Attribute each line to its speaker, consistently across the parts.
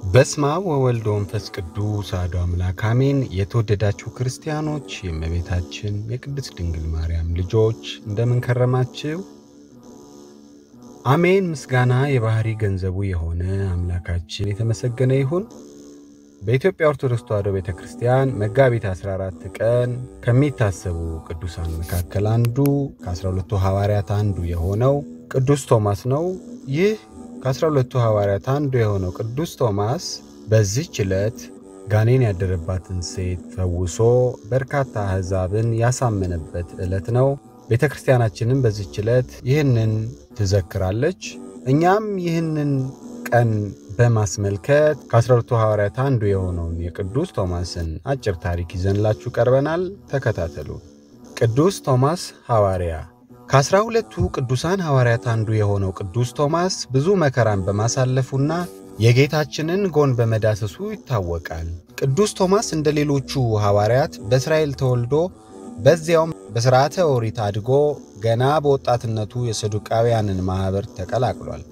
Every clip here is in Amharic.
Speaker 1: በስመ አብ ወወልድ ወመንፈስ ቅዱስ አሐዱ አምላክ አሜን። የተወደዳችሁ ክርስቲያኖች የእመቤታችን የቅድስት ድንግል ማርያም ልጆች እንደምን ከረማችሁ? አሜን። ምስጋና የባህሪ ገንዘቡ የሆነ አምላካችን የተመሰገነ ይሁን። በኢትዮጵያ ኦርቶዶክስ ተዋሕዶ ቤተ ክርስቲያን መጋቢት 14 ቀን ከሚታሰቡ ቅዱሳን መካከል አንዱ ከ12ቱ ሐዋርያት አንዱ የሆነው ቅዱስ ቶማስ ነው። ይህ ከአስራ ሁለቱ ሐዋርያት አንዱ የሆነው ቅዱስ ቶማስ በዚህች ዕለት ጋኔን ያደረባትን ሴት ፈውሶ በርካታ አሕዛብን ያሳመነበት ዕለት ነው። ቤተ ክርስቲያናችንም በዚህች ዕለት ይህንን ትዘክራለች። እኛም ይህንን ቀን በማስመልከት ከአስራ ሁለቱ ሐዋርያት አንዱ የሆነውን የቅዱስ ቶማስን አጭር ታሪክ ይዘንላችሁ ቀርበናል። ተከታተሉ። ቅዱስ ቶማስ ሐዋርያ ከአስራ ሁለቱ ቅዱሳን ሐዋርያት አንዱ የሆነው ቅዱስ ቶማስ ብዙ መከራን በማሳለፉና የጌታችንን ጎን በመዳሰሱ ይታወቃል። ቅዱስ ቶማስ እንደ ሌሎቹ ሐዋርያት በእስራኤል ተወልዶ በዚያውም በሥርዓተ ኦሪት አድጎ ገና በወጣትነቱ የሰዱቃውያንን ማኅበር ተቀላቅሏል።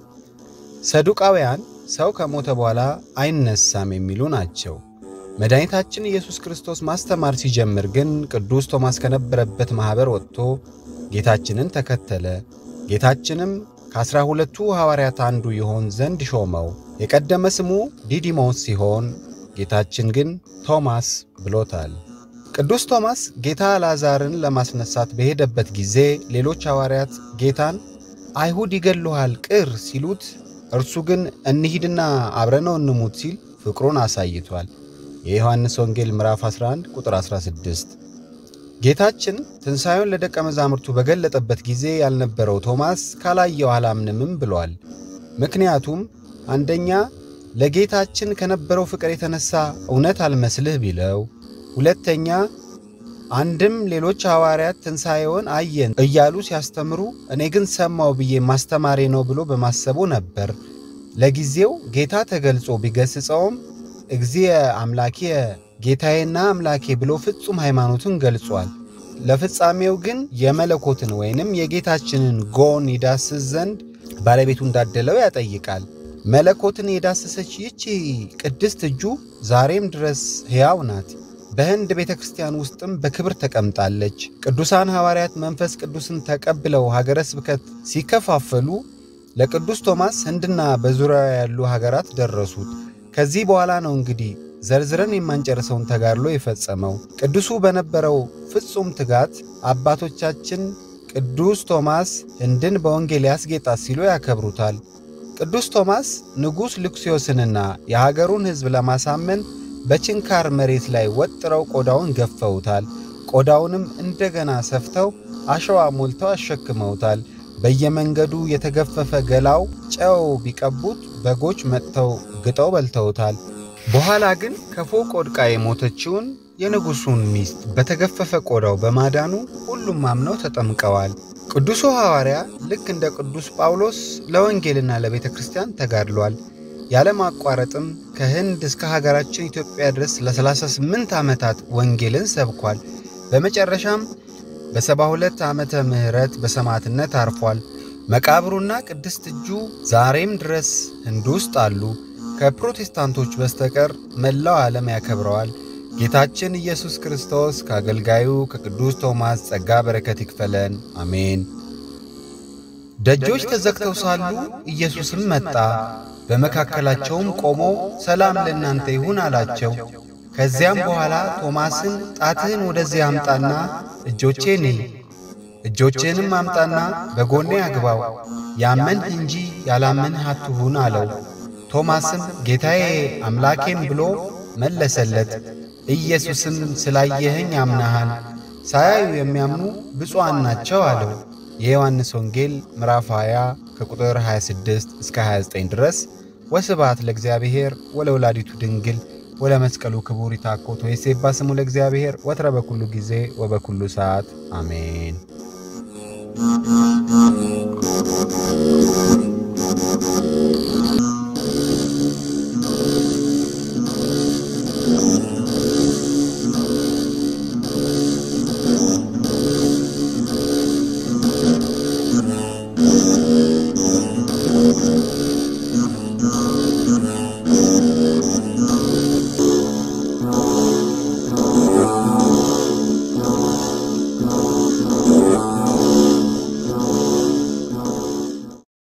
Speaker 1: ሰዱቃውያን ሰው ከሞተ በኋላ አይነሳም የሚሉ ናቸው። መድኃኒታችን ኢየሱስ ክርስቶስ ማስተማር ሲጀምር ግን ቅዱስ ቶማስ ከነበረበት ማኅበር ወጥቶ ጌታችንን ተከተለ። ጌታችንም ከአስራ ሁለቱ ሐዋርያት አንዱ ይሆን ዘንድ ሾመው። የቀደመ ስሙ ዲዲሞስ ሲሆን ጌታችን ግን ቶማስ ብሎታል። ቅዱስ ቶማስ ጌታ አልዓዛርን ለማስነሳት በሄደበት ጊዜ ሌሎች ሐዋርያት ጌታን አይሁድ ይገሉሃል ቅር ሲሉት፣ እርሱ ግን እንሂድና አብረነው እንሙት ሲል ፍቅሩን አሳይቷል። የዮሐንስ ወንጌል ምዕራፍ 11 ቁጥር 16 ጌታችን ትንሣኤውን ለደቀ መዛሙርቱ በገለጠበት ጊዜ ያልነበረው ቶማስ ካላየው አላምንምም ብሏል። ምክንያቱም አንደኛ ለጌታችን ከነበረው ፍቅር የተነሳ እውነት አልመስልህ ቢለው፣ ሁለተኛ አንድም ሌሎች ሐዋርያት ትንሣኤውን አየን እያሉ ሲያስተምሩ እኔ ግን ሰማው ብዬ ማስተማሬ ነው ብሎ በማሰቡ ነበር። ለጊዜው ጌታ ተገልጾ ቢገስጸውም እግዚእ አምላኪየ ጌታዬና አምላኬ ብሎ ፍጹም ሃይማኖትን ገልጿል። ለፍጻሜው ግን የመለኮትን ወይንም የጌታችንን ጎን ይዳስስ ዘንድ ባለቤቱ እንዳደለው ያጠይቃል። መለኮትን የዳሰሰች ይቺ ቅድስት እጁ ዛሬም ድረስ ሕያው ናት። በህንድ ቤተ ክርስቲያን ውስጥም በክብር ተቀምጣለች። ቅዱሳን ሐዋርያት መንፈስ ቅዱስን ተቀብለው ሀገረ ስብከት ሲከፋፈሉ ለቅዱስ ቶማስ ህንድና በዙሪያው ያሉ ሀገራት ደረሱት። ከዚህ በኋላ ነው እንግዲህ ዘርዝረን የማንጨርሰውን ተጋድሎ የፈጸመው። ቅዱሱ በነበረው ፍጹም ትጋት አባቶቻችን ቅዱስ ቶማስ ህንድን በወንጌል ያስጌጣት ሲሉ ያከብሩታል። ቅዱስ ቶማስ ንጉሥ ልክስዮስንና የሀገሩን ሕዝብ ለማሳመን በችንካር መሬት ላይ ወጥረው ቆዳውን ገፈውታል። ቆዳውንም እንደገና ሰፍተው አሸዋ ሞልተው አሸክመውታል። በየመንገዱ የተገፈፈ ገላው ጨው ቢቀቡት በጎች መጥተው ግጠው በልተውታል። በኋላ ግን ከፎቅ ወድቃ የሞተችውን የንጉሡን ሚስት በተገፈፈ ቆዳው በማዳኑ ሁሉም አምነው ተጠምቀዋል። ቅዱሱ ሐዋርያ ልክ እንደ ቅዱስ ጳውሎስ ለወንጌልና ለቤተ ክርስቲያን ተጋድሏል። ያለማቋረጥም ከህንድ እስከ ሀገራችን ኢትዮጵያ ድረስ ለ38 ዓመታት ወንጌልን ሰብኳል። በመጨረሻም በሰባ ሁለት ዓመተ ምህረት በሰማዕትነት አርፏል። መቃብሩና ቅድስት እጁ ዛሬም ድረስ ህንድ ውስጥ አሉ። ከፕሮቴስታንቶች በስተቀር መላው ዓለም ያከብረዋል። ጌታችን ኢየሱስ ክርስቶስ ከአገልጋዩ ከቅዱስ ቶማስ ጸጋ በረከት ይክፈለን፣ አሜን። ደጆች ተዘግተው ሳሉ ኢየሱስም መጣ፣ በመካከላቸውም ቆሞ ሰላም ለእናንተ ይሁን አላቸው። ከዚያም በኋላ ቶማስን ጣትህን ወደዚህ አምጣና እጆቼን እይ፣ እጆቼንም አምጣና በጎኔ አግባው፣ ያመንህ እንጂ ያላመንህ አትሁን አለው። ቶማስም ጌታዬ አምላኬም ብሎ መለሰለት። ኢየሱስም ስላየኸኝ አምናሃል፣ ሳያዩ የሚያምኑ ብፁዓን ናቸው አለው። የዮሐንስ ወንጌል ምዕራፍ 20 ከቁጥር 26 እስከ 29 ድረስ። ወስብሐት ለእግዚአብሔር ወለወላዲቱ ድንግል ወለመስቀሉ ክቡር ይታኮት ወይሴባ ስሙ ለእግዚአብሔር ወትረ በኩሉ ጊዜ ወበኩሉ ሰዓት አሜን።